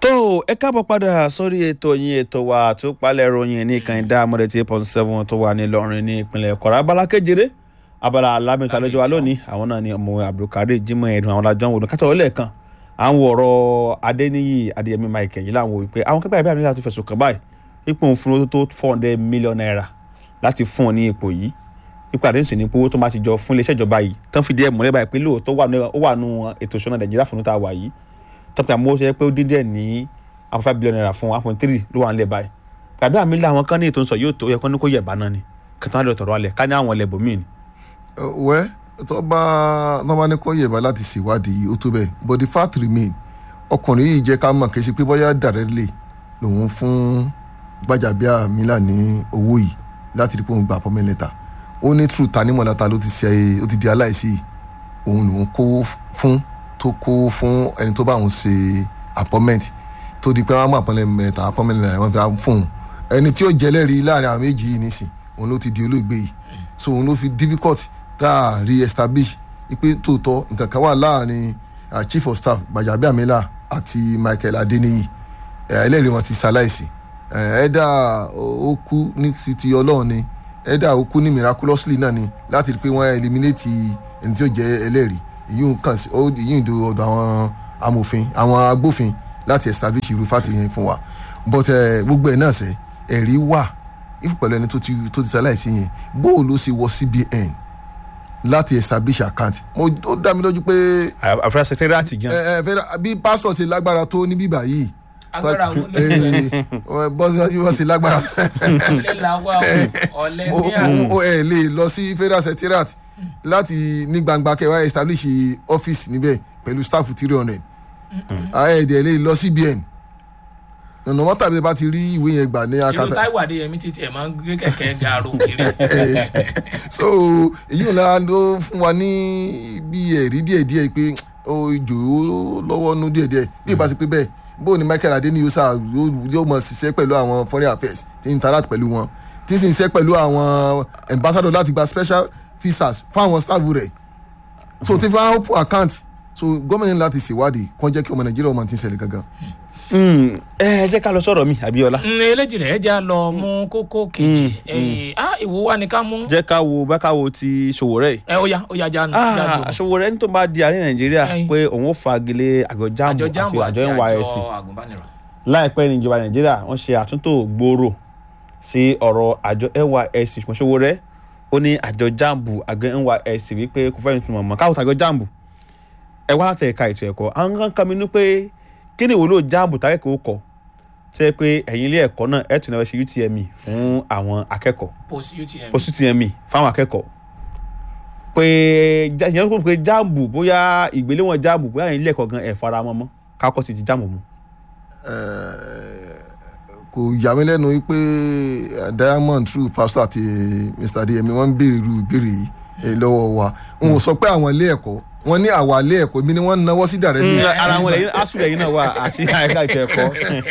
tó ẹ káàbọ̀ padà sórí ètò yín ètò wa tó palẹ̀ ròyìn ní ìkànnì amọ̀dé tí point seven tó wà nílọrin ní ìpínlẹ̀ kọ̀rọ̀ abala kejìlé abala alámìta lọ́jọ́ wa lónìí àwọn náà ni ọmọ abdulkadir jimoh ẹ̀dùn àwọn alájọ́ wò ní kátó lẹ́ẹ̀kan à ń wo ọ̀rọ̀ adéníyì adéyẹmí michael yìí láwọn wò wípé àwọn kẹ́kẹ́ àbí àmì láti fẹ̀sùn kàn báyìí ipò òun fún owó tó four hundred million naira láti fún ọ ní ipò yìí ipò àdéhùn sì ní owó tó máa ti jọ fún iléeṣẹ́ ìjọba yìí tán fi díẹ̀ múlẹ̀ báyìí pé lóòótọ́ ó wà nù ètò ìṣúná nàìjíríà fún ta wà yìí tán pé àmọ́ ó ṣe pé ó dín díẹ̀ ní àwọn five billion naira fún one point three ló wà nílẹ̀ báyìí tàbí àmì ilé àwọn kan ní ètò ìsọ yóò tó yẹ kó ní kó yẹ̀bá náà ni kẹtàn lè tọ̀rọ̀ alẹ̀ ká ní àwọn ilẹ̀ bòmíì ni. wẹ́ tó bá tó bá ní kó yẹ̀bá láti ṣèwádìí ó tó bẹ́ẹ̀ but the fact remain ọkùnrin yìí jẹ́ ká mọ̀ kí n ṣe pé bóyá directly lòun fún Gbajabiamila ní owó yìí láti rí pé òun gba appointment letter ó ní true tanímọ̀láta ló ti ṣe ó ti di aláìsí òun lòun kówó fún tó kówó fún ẹni tó bá òun ṣe appointment tó di pé wọ́n á mú appointment letter appointment letter wọ́n fi fún òun ẹni tí ó jẹ́lẹ́rìí láàrin àwọn méjì yìí nísìn òun ló ti di olóògbé yìí so òun ló fi difficult tá a re-establish pé tòótọ́ nǹkan kan wà láàrin chief of staff Gbajabiamila àti Michael Adeniyi ẹlẹ́rìí wọn ti ṣaláìsí ẹ̀ẹ́dà ó kú ní ti ọlọ́run ni ẹ̀ẹ́dà ó kú ní miraculously náà ni láti rí i pé wọ́n eliminate ẹni tí ó jẹ́ ẹlẹ́rìí èyí ń kàn sí èyí ń do ọ̀dọ̀ àwọn amòfin àwọn agbófin láti establish irú fati yẹn fún wa but gbogbo ẹ̀ náà sẹ́ ẹ̀rí wà if pẹ̀lú ẹni tó ti tó ti ṣaláìsí yẹn bóò ló ṣe wọ CBN láti establish account mo ó dá mi lójú pé. àfúrásì sẹkẹrìàtì gan. ẹ ẹ bí pásítọ̀ ti lágbára tó ní bíbà yìí agbára wo lè bọ́sí bọ́sí lágbára. ọ̀lẹ la wá o ọ̀lẹ ní àná. o ẹ lè lọ sí federal secretariat láti ní gbangba kẹwàá establish office níbẹ̀ pẹ̀lú staff three hundred ẹ dẹ̀ lè lọ CBN ọ̀nà wọn tàbí bá ti rí ìwé yẹn gbà ní ìlú akátá Táíwò Adéyẹmí ti tiẹ̀ máa ń gbé kẹ̀kẹ́ gaaro kiri. so èyí ò náà ló fún wa ní bí ẹ̀rí díẹ̀díẹ̀ pé ó jò ó lọ́wọ́ nú díẹ̀díẹ̀ bí ìbá ti pé bẹ́ẹ̀ bó ni Michael Adeniyi sá yóò mọ̀ ṣiṣẹ́ pẹ̀lú àwọn foreign affairs tí ń interact pẹ̀lú wọn tí ń sì ń ṣiṣẹ́ pẹ̀lú àwọn ambassador láti gba special visas fún àwọn staff rẹ̀ so tí fún open account so gómìnà ní láti ṣèwádìí kó jẹ́ kí ọmọ Nàìjíríà ọmọ tí ń ṣẹlẹ̀ gangan. ẹ jẹ́ ká lọ sọ̀rọ̀ mi Abíọ́lá. eléjì rẹ̀ já lọ mú kókó kejì ìwò wa ni ká mú. jẹ́ ká wo bá ká wo ti Sowore yìí. ẹ ó yá ó yá já nù. Ah, Sowore ní tó bá di àárín Nàìjíríà Ẹyin. pé òun ó fagilé àjọ jambu àjọ àti jambo àjọ àti NYSC àjọ àgùnbánirọ̀. láìpẹ́ ní ìjọba Nàìjíríà wọ́n ṣe àtúntò gbòòrò sí ọ̀rọ̀ àjọ NYSC ṣùgbọ́n Sowore ó ní àjọ jambu àjọ NYSC wípé kò fẹ́ẹ́ túmọ̀ mọ́ káwọn tàjọ jambu ẹ wá láti ẹ̀ka ètò ẹ̀kọ́ àwọn kan kàn mí ní pé kí ni ìwúlò jambu tákẹ́kọ̀ọ́ kọ̀ ṣe pé ẹ̀yin ilé ẹ̀kọ́ náà ẹ̀ tún náà ṣe UTME fún àwọn akẹ́kọ̀ọ́ post UTM. post UTME fáwọn akẹ́kọ̀ọ́ pé já- ìyẹn kò pé jambu bóyá ìgbéléwọ̀n jambu bóyá ẹ̀yin ilé ẹ̀kọ́ gan ẹ̀ fara mọ́ mọ́ kákọ́ ti di jambu mu. kò yà mí lẹ́nu wípé eh, Diamond through pastor àti Mr. Adeyemi wọ́n ń béèrè irú ìbéèrè yìí eh, lọ́wọ́ wa n ò sọ pé àwọn ilé ẹ̀kọ́ wọ́n ní àwa ilé ẹ̀kọ́ mi ni wọ́n ń náwó sí dàrẹ́ ní. ara wọn lẹ́yìn asu lẹ́yìn náà wà àti àyíká ètò ẹ̀kọ́.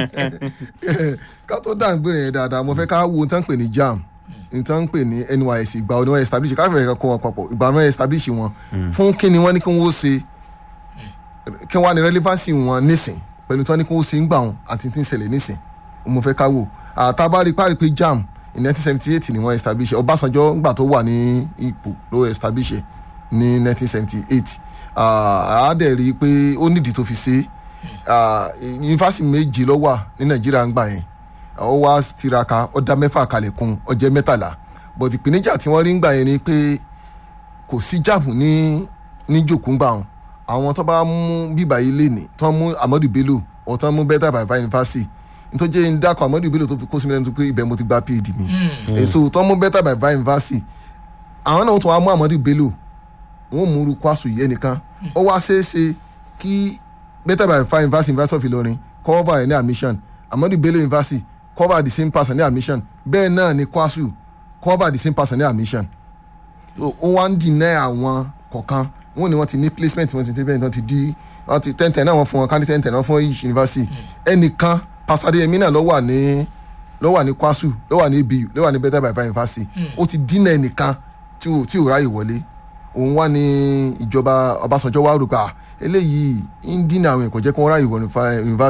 ká tó dá ìbéèrè yẹn dáadáa mo fẹ́ ká wo nǹkan pè ní JAMB nǹkan pè ní NYSC ìgbà wo ni wọ́n establish ká fẹ́ kó wọn papọ̀ ìgbà wọn establish wọn fún kí ni wọ́n ní kí wọ́n ṣe kí wọ́n á ní relevancy wọn nísìn pẹ̀lú tí wọ́n ní kí wọ́n ṣe ń gbà wọn àti tí ń ṣẹlẹ̀ nísìn mo fẹ́ ká wò àtàbárí parí pé JAMB in nineteen seventy eight ni wọ́n establish Ọbásanjọ́ gbà tó wà ní ipò ló establish ẹ̀ ní nineteen seventy eight àádẹ́ rí i pé ó nídìí tó fi ṣe é yunifásitì méje ló wà ní Nàìjíríà ń gbà yẹn ó wá tiraka ó dá mẹ́fà kalẹ̀ kún ó jẹ́ mẹ́tàlá but ìpèníjà tí wọ́n rí ń gbà yẹn ni pé kò sí jáàbù ní ní jòkó ń gbà wọn àwọn tó bá mú bíbà yìí léni tó mú Amadu Bello ọ̀ tó mú Betta Bàbá yunifásitì nítorí jẹ́ ń dákọ̀ Amadu Bello tó fi kó sí mi lẹ́nu tó pé ibẹ̀ mo ti gba PhD mi èso tó mú Betta Bàbá yunifásitì àwọn náà tó wá mú Amadu Bello wọn mú ru kwasu yìí ẹnìkan ó wá ṣeéṣe kí Betta Bàbá yunifásitì University of Ilorin cover ẹ̀ ní admission Amadu Bello University cover the same person ní admission bẹ́ẹ̀ náà ni kwasu cover the same person ní admission ó wá ń deny àwọn kọ̀ọ̀kan wọn ni wọ́n ti ní placement wọ́n ti ní placement wọ́n ti di wọ́n ti ten ten náà wọ́n fún wọn kandi ten ten náà fún each university ẹnìkan Pastor Adeyemi náà ló wà ní ló wà ní kwasu ló wà ní abu ló wà ní Betta Bàbá university ó ti dínà ẹnìkan tí ò tí ò ráyè wọlé òun wá ní ìjọba Ọbásanjọ́ wá rò pé ah eléyìí ń dínà àwọn ẹ̀kọ́ jẹ́ kí wọ́n ráyè wọ yunifásitì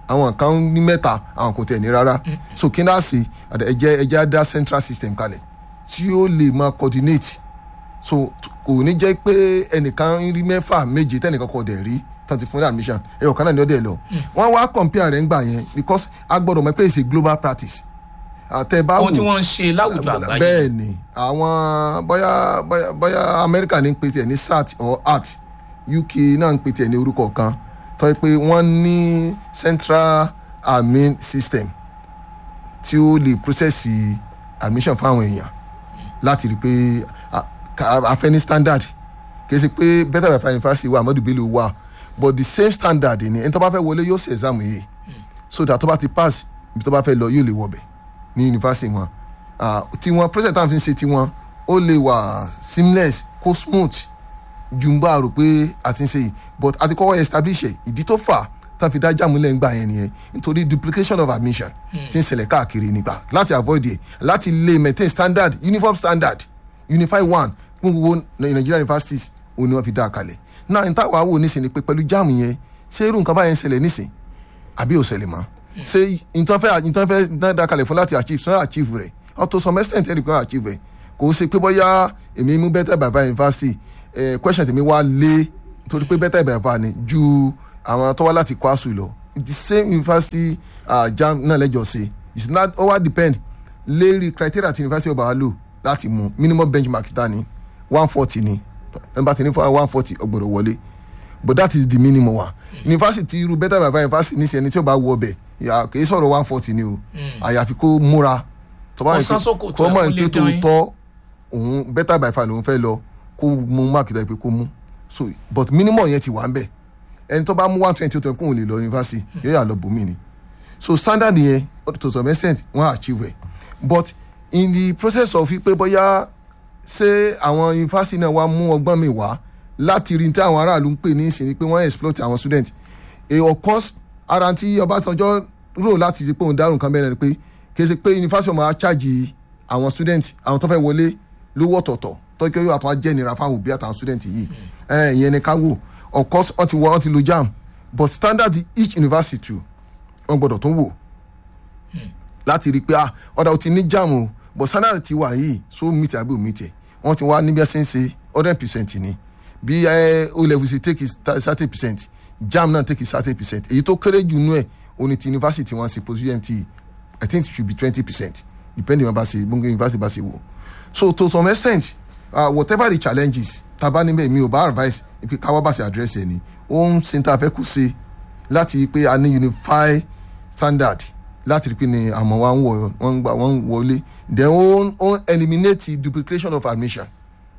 àwọn kan ní mẹ́ta àwọn kò tẹ̀ ní rárá so kí náà sí ẹjẹ́ ẹjẹ́ á dá central system kalẹ̀ tí ó lè máa coordinate so t- kò ní jẹ́ pé ẹnìkan ń rí mẹ́fà méje tẹ́nìkan kò dẹ̀ rí tán ti fún ní admission ẹ̀yọ̀ kan náà ni ó dẹ̀ lọ wọ́n wá compare rẹ̀ ń gbà yẹn because a gbọ́dọ̀ mọ̀ pé it's a global practice àtẹ bá ohun tí wò wọ́n ń ṣe láwùjọ àgbáyé bẹ́ẹ̀ ni àwọn bóyá bóyá bóyá amẹ́ríkà ní ń pè tiẹ̀ ní sat or art uk náà ń pè tiẹ̀ ní orúkọ kan tó yẹ pé wọ́n ní central admin system tí ó lè process admission fáwọn èèyàn láti rí i pé a- ká- a fẹ́ ní standard kì í ṣe pé better by five university wà amadu bello wà but the same standard ni ẹni tó bá fẹ́ wọlé yóò ṣe exam yìí so that tó bá ti pass ibi tó bá fẹ́ lọ yóò lè wọbẹ̀ ní yunifásitì wọn Ah, tiwọn president táwọn fi ń ṣe tiwọn ó lè wà seamless kó smooth ju ń bá a rò pé a ti ń ṣe yìí but a ti kọ́kọ́ establish ẹ̀ ìdí tó fà tá a fi dá jáàmúlẹ̀ ń gbà yẹn nìyẹn nítorí duplication of admission ti ń ṣẹlẹ̀ káàkiri nígbà láti avoid ẹ̀ láti lè maintain standard uniform standard unify one fún gbogbo Nigerian universities òun ni wọ́n fi dá a kalẹ̀ náà ní táwa wò nísìn ni pé pẹ̀lú jáàmù yẹn ṣé irú nǹkan báyẹn ń ṣẹlẹ̀ nísìn àbí ò ṣẹlẹ̀ mọ́ ṣé nǹkan fẹ́ nǹkan fẹ́ dáadáa kalẹ̀ fún láti achieve sọ́nà achieve rẹ̀ up to some extent ẹ̀rí kan achieve rẹ̀ kò ṣe pé bóyá èmi mú better by five university eh, question tèmi wá lé torí pé better by five ni ju àwọn tó wá láti kwasu lọ the same university uh, jam náà lẹ́jọ́ ṣe it's not ó wá depend lérí criteria ti university ọba wa lò láti mú minimum benchmark ta ni one forty ni ẹ̀ ń bá ti ní fún one forty ọgbọ̀dọ̀ wọlé but that is the minimum wa university irú better by five university ní sẹ́ni tí ó bá wọ ọbẹ̀ yà kì í sọ̀rọ̀ one forty ni o àyàfi kó múra tó bá Kó yẹ sán sókòtò tó ẹ̀ mọ̀ kó ní lè pé tó dán yín. tọ́ òun better by five lòun fẹ́ lọ kó mú máàkì tó yẹ pé kó mú so but minimum yẹn ti wà ń bẹ̀ ẹni tó bá mú one twenty tó yẹ kó òun lè lọ university yóò yà lọ bòmí ni so standard yẹn to some extent wọ́n achieve ẹ̀ but in the process of pé bóyá ṣé àwọn yunifásitì náà wá mú ọgbọ́n mi wá láti rí tí àwọn aráàlú ń pè ní ìsìn ni pé wọ́n exploit àwọn student e of course ara tí Ọbásanjọ́ rò láti ṣe pé òun dárò nǹkan bẹ́ẹ̀ ni pé kì í ṣe pé yunifásitì ọmọ acharge àwọn student àwọn tó fẹ́ wọlé lówó ọ̀tọ̀ọ̀tọ̀ tó kí wọ́n àtúnwá jẹ́ ìnira fáwọn òbí àtàwọn student yìí ẹ̀ ìyẹn ni ká wò of course wọ́n ti wọ wọ́n ti lo JAMB but standard each university too wọ́n gbọ́dọ̀ tún wò láti rí i pé ah ọ̀dà ò ti ní JAMB o but standard ti wà yìí so meet àbí ò meet ẹ̀ wọ́n ti wá níbi ẹsẹ̀ ń ṣe hundred percent ni bí ẹ o level ṣe take is thirty percent JAMB náà take is thirty percent èyí tó kéré jù nú ẹ̀ oní ti university wọn ṣe post UMT I think it should be twenty percent depending on bá ṣe gbogbo university bá ṣe wò so to some extent uh, whatever the challenges taba níbẹ̀ mi ò bá advice pé káwá bá ṣe address ẹ̀ ni ó ń ṣe tá a fẹ́ kú ṣe láti pé a ní unify standard láti rí pé ni àmọ́ wa ń wọ̀ wọ́n ń gbà wọ́n ń wọlé then ó ń ó ń eliminate duplication of admission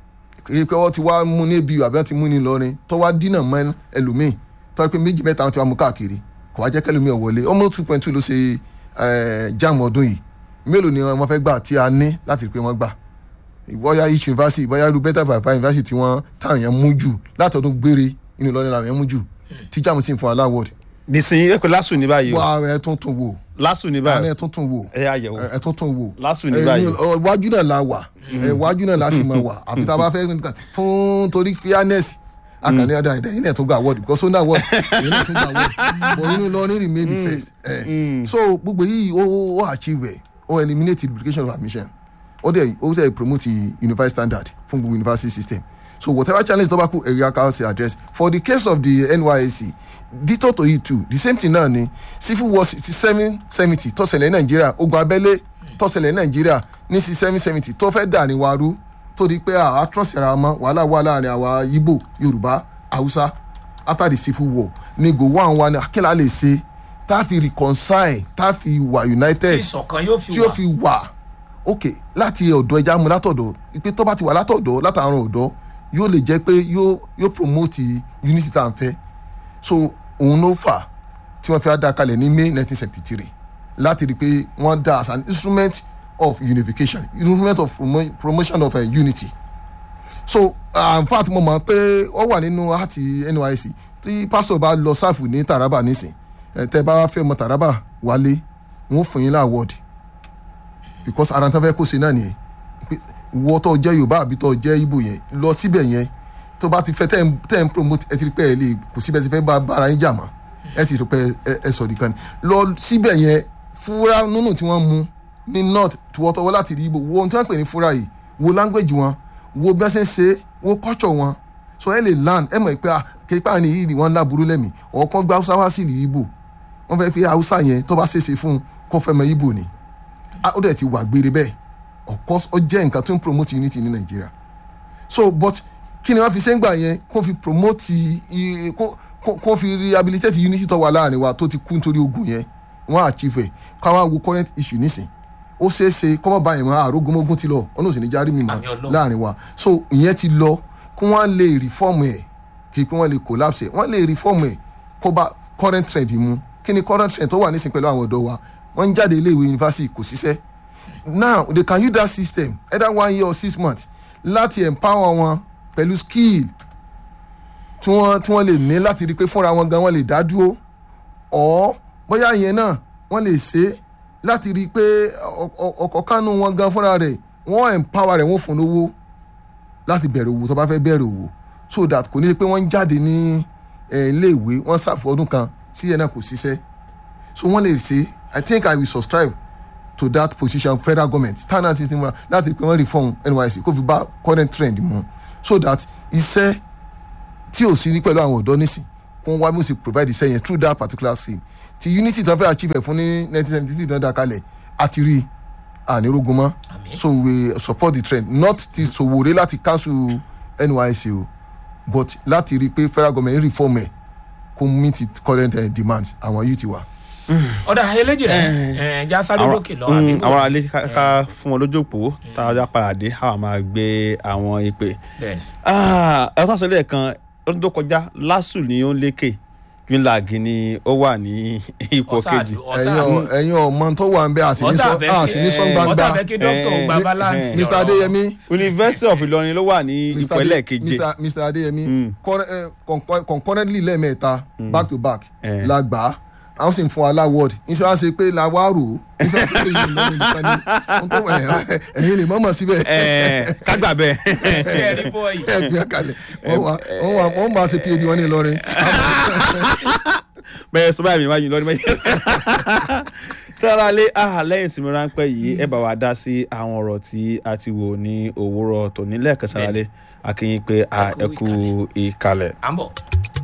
èyí pé wọ́n ti wá mú ní ebi àbí wọ́n ti mú ní Ìlọrin tó wá dínà mọ́ ẹlòmíì tó wá pé méjì mẹ́ta wọn ti wá mú káàkiri kò wá jẹ́ kẹlòmíì ò wọlé almost two point two ló ṣe eh, JAMB ọdún yìí mélòó ni wọ́n fẹ́ gbà tí a ní láti rí pé wọ́n gbà bóyá each university bóyá irú better by five university tí wọ́n táwọn yẹn mú jù látọdún gbére inú Ìlọrin làwọn yẹn mú jù tí JAMB sì ń fún aláwọ̀d nísìnyí ẹ pé lásù ní báyìí o wá ẹ tún tún wò lásù ní àná báyìí ẹ tún tún wò ẹ yà yẹ̀wò ẹ tún tún wò Lásù ní ẹ, báyìí. ọ, iwájú náà la wà ẹ, iwájú náà la sì máa wà àfi tá a bá fẹ́ nǹkan fún torí fairness akànní ọ̀dà ẹ̀dá yìí náà tó gba award because ó ní award èyí náà tó gba award but inú Ìlọrin remain the first ẹ. so gbogbo yìí ó ó ó achieve ẹ ó eliminate duplication of admission ó dẹ̀ ó dẹ̀ promote unified standard fún gbogbo university system so whatever challenge tó bá kú area council address for the case of the NYSC dito to it too the same thing náà ni civil war sixty seven seventy tó ṣẹlẹ̀ ní nàìjíríà ogun abẹ́lé tó ṣẹlẹ̀ ní nàìjíríà ní sixty seven seventy tó fẹ́ dà ní waru tó di pé àá trọ́ọ̀sì ara mọ́ wàhálà wà láàrin àwa Ìgbò Yorùbá Haúsá after the civil war ni go one one akínlá lè ṣe tá a fi reconcile tá a fi wà tí united ìṣọ̀kan yóò fi tí ó wà fi wà ok láti ọ̀dọ̀ ẹja mu látọ̀dọ̀ pé tó bá ti wà látọ̀dọ̀ látàrún ọ̀dọ́ yóò lè jẹ́ pé yóò yóò promote unity tá à ń fẹ́ so òun ló fà tí wọ́n fi á dá kalẹ̀ ní May nineteen seventy three láti rí i pé wọ́n dá as an instrument of unification instrument of promo promotion of uh, unity so uh, in fact mo mọ̀ pé ó wà nínú àti NYSC tí pásítọ̀ bá lọ sáfù ní Taraba nísìn ẹ̀ tẹ́ bá fẹ́ mọ Taraba wálé wọ́n fún yín láwọ́ọ̀dì because ara tán fẹ́ kó ṣe náà nìyẹn pé wọ́ tó jẹ́ Yorùbá àbí tó jẹ́ Ìgbò yẹn lọ síbẹ̀ yẹn tó bá ti fẹ́ tẹ́ ń tẹ́ ń promote ẹ ti rí pé ẹ lè kò síbẹ̀ ti fẹ́ bá bára yín jà mọ́ ẹ ti rò pé ẹ- ẹ sọ̀rọ̀ ìkànnì lọ síbẹ̀ yẹn fúra nínú tí wọ́n mú ní north tiwọ́tọ́wọ́ láti rí ibo wo ohun tí wọ́n pè ní fúra yìí wo language wọn wo bí wọ́n ṣe ń ṣe wo culture wọn so ẹ lè learn ẹ mọ̀ pé ah képa ni yìí ni wọ́n ń láburú lẹ́mìí ọ̀kan gba haúsá wá sí ìlú ibo wọ́n fẹ́ fi haúsá yẹn tó bá ṣèṣe fún un kó fẹ́ mọ ibo ni Ah, ó dẹ̀ ti wà gbére bẹ́ẹ̀ of course ó jẹ́ nǹkan tó ń promote unity ní nàìjíríà so but kí ni wọ́n fi sẹ́ngbà yẹn kó fi promote i- kó kó- kó fi rehabilitate unity tó wà láàrin wa tó ti kú nítorí ogun yẹn wọ́n achieve ẹ̀ káwá wo current issue nísìn ó ṣeé ṣe kọ́mọ́ báyìí mọ́ àrógúnmógún ti lọ ọ̀nà òsì ní járí mi mọ́ Àmì Ọlọ́run. láàrin wa so ìyẹn ti lọ kí wọ́n lè reform ẹ̀ kí pé wọ́n lè collapse ẹ̀ wọ́n lè reform ẹ̀ kó bá current trend mu kí ni current trend tó wà nísìn pẹ̀lú àwọn ọ̀dọ́ wa wọ́n ń jáde ilé ìwé yunifásitì kò ṣiṣẹ́ now they can use that system either one year or six months láti empower wọn pẹ̀lú skill tí wọ́n tí wọ́n lè ní láti rí i pé fúnra wọn gan wọ́n lè dá dúró ọ̀ bóyá ìyẹn náà wọ́n lè ṣe é láti rí i pé ọkọ̀ kánú wọn gan fúnra rẹ̀ wọ́n empower rẹ̀ wọ́n fún lówó láti bẹ̀rẹ̀ òwò tó bá fẹ́ bẹ̀rẹ̀ òwò so that kò ní í pé wọ́n ń jáde ní eh, ilé ìwé wọ́n ṣàfù ọdún kan sí ẹ̀ náà kò ṣiṣẹ́ so wọ́n lè ṣe i think i will subscribe to that position federal government tana ti ti múra láti pé wọ́n reform nysc kó fi bá current trend mu so that iṣẹ́ tí ò sí ní pẹ̀lú àwọn ọ̀dọ́ nísìn kó wá mú sí provide iṣẹ́ yẹn through that particular scheme ti unity tó fẹ́ achieve ẹ̀ fún ní nineteen seventy three tó ń dá kalẹ̀ àti rí ànírógun mọ́ Àmín. so we support the trend not ti sòwòrè láti cancel nysc o but láti rí i pé federal government reform ẹ̀ kó meet its current uh, demands àwọn youth wa. ọ̀dà eléjì rẹ̀ ẹ̀ já sáré Àwọn- lókè lọ mm, àbí àwọn alẹ́ ká- ká fún wọn lójú òpó tá a já padà dé àwọn máa gbé àwọn ìpè. bẹ́ẹ̀ Ah, ẹ tó sọ lẹ́ẹ̀kan lọ́dún tó kọjá lásù ni ó ń lékè unilag ni ó wà ní ipò kejì. ẹ̀yin ọ̀- ẹ̀yin ọmọ tó wà ń bẹ àsìní sọ àsìní sọ ọ̀tá gbangba fẹ́ kí dókítà ò gba Eh, balance mr adeyemi university of Ìlọrin ló wà ní ipò Ade- ẹlẹ́ẹ̀keje. Mr. Mr. adeyemi Mm. curre- eh, concur- concurrently lẹ́ẹ̀mẹ́ta back to back Eh. la gbà á àwọn sì ń fún wa láwọ́ọ̀dì iṣẹ́ wa ṣe pé la wá rò ó iṣẹ́ wa ṣe pé yìí lọ́rùn nìkan ni Ohun tó- eh, ẹ̀yin lè mọ̀mọ́ síbẹ̀ Ẹ, kágbà bẹ́ẹ̀. kẹrin bọ́ọ̀yì ẹ fi kalẹ̀ wọ́n wá wọ́n wá wọ́n máa ṣe phd wọn ní Ìlọrin bẹ́ẹ̀ sọ báyìí mi wájú lọ́dún méjì. tọ́lálé lẹ́yìn ìsinmi ráńpẹ́ yìí ẹ bá wa dá sí àwọn ọ̀rọ̀ tí a ti wò ní òwúrọ̀ tòní lẹ́ẹ̀kan sáré akínyìn pé a Ẹ ẹ kú kú ìkàlẹ̀. à ń bọ̀.